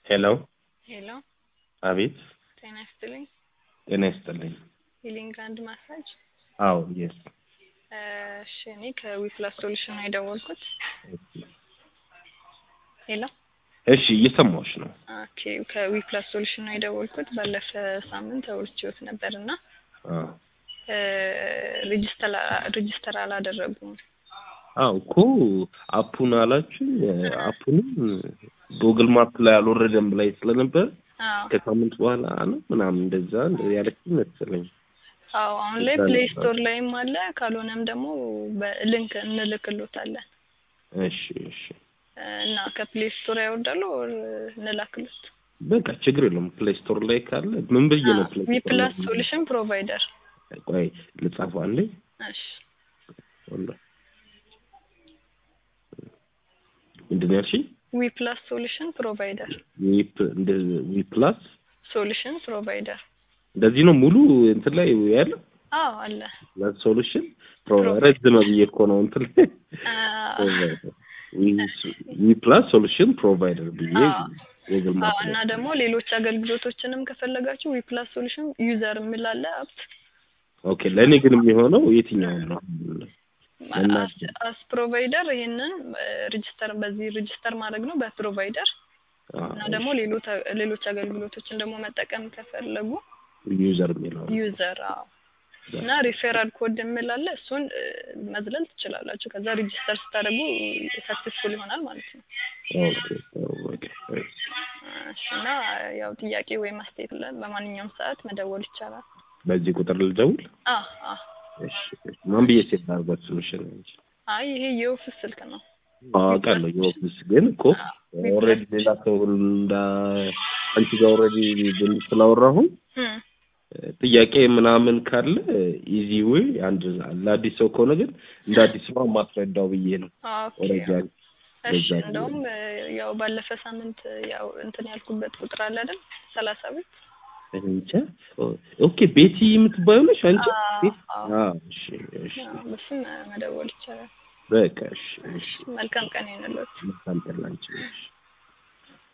ሄሎ ሄሎ አቤት ጤና ይስጥልኝ። ጤና ይስጥልኝ ሂሊንግ አንድ ማሳጅ። አዎ የስ እሺ እኔ ከዊፕላስ ሶሉሽን ነው የደወልኩት። ሄሎ እሺ እየሰማሁሽ ነው ኦኬ ከዊፕላስ ሶሉሽን ነው የደወልኩት። ባለፈ ሳምንት አውርቼዎት ነበር እና አዎ ሬጅስተር ሬጅስተር አላደረጉም። አዎ እኮ አፑን አላችሁ አፑንም ጉግል ማፕ ላይ አልወረደም ላይ ስለነበር አዎ ከሳምንት በኋላ ነው ምናምን እንደዛ ያለች መሰለኝ አዎ አሁን ላይ ፕሌይ ስቶር ላይም አለ። ካልሆነም ደግሞ በሊንክ እንልክሎታለን እሺ እሺ እና ከፕሌይ ስቶር ያወርዳሉ ኦር እንላክሎት። በቃ ችግር የለውም ፕሌይ ስቶር ላይ ካለ ምን ብዬ ነው ፕሌይ ስቶር ዊፕላስ ላይ? ሶሉሽን ፕሮቫይደር። ቆይ ልጻፈው አንዴ እሺ ወላሂ ምንድን ነው ያልሽኝ? ዊፕላስ ሶሉሽን ፕሮቫይደር ዊፕ እንደ ዊፕላስ ሶሉሽን ፕሮቫይደር። እንደዚህ ነው ሙሉ እንትን ላይ ያለው አዎ አለ። ሶሉሽን ረዝመ ብዬ እኮ ነው እንትን ላይ ዊፕላስ ሶሉሽን ፕሮቫይደር ብዬ አዎ። ጉግል አዎ ማፕ እና ደግሞ ሌሎች አገልግሎቶችንም ከፈለጋችሁ ዊፕላስ ሶሉሽን ዩዘር የሚላለ አፕ ኦኬ ለእኔ ግን የሚሆነው የትኛውን ነው እና አስ ፕሮቫይደር ይሄንን ሬጅስተር በዚህ ሬጅስተር ማድረግ ነው በፕሮቫይደር እና ደግሞ ሌሎች ሌሎች አገልግሎቶችን ደግሞ መጠቀም ከፈለጉ ዩዘር የሚለው ዩዘር አዎ እና ሪፌራል ኮድ የሚላለ እሱን እ፣ መዝለል ትችላላችሁ። ከዛ ሬጅስተር ስታደርጉ ሰክሰስፉል ይሆናል ማለት ነው። ኦኬ ኦኬ እሺ፣ እና ያው ጥያቄ ወይም አስተያየት ለ በማንኛውም ሰዓት መደወል ይቻላል። በዚህ ቁጥር ልደውል አ አ እሺ እሺ። ማን ብዬ ሴት ላድርጓት ሶሉሽን እንጂ አይ ይሄ የኦፊስ ስልክ ነው። አውቃለሁ የኦፊስ ግን እኮ ኦልሬዲ ሌላ ሰው እንዳ አንቺ ጋር ኦልሬዲ ስላወራሁ እም፣ ጥያቄ ምናምን ካለ ኢዚ ዌይ አንድ ለአዲስ ሰው ከሆነ ግን እንደ አዲስ ነው ማስረዳው ብዬ ነው ኦኬ ኦልሬዲ አንቺ እሺ በዛ እንደውም እ፣ ያው ባለፈ ሳምንት ያው እንትን ያልኩበት ቁጥር አለ አይደል? ሰላሳ ቤት እንጃ ኦኬ ቤቲ የምትባዩ ነሽ አንቺ አዎ፣ ቤት አዎ። አዎ እሺ እሺ በስም መደወል ይቻላል። በቃ እሺ እሺ መልካም ቀን ይሁንልዎት። መልካም ቀን ላንቺ እሺ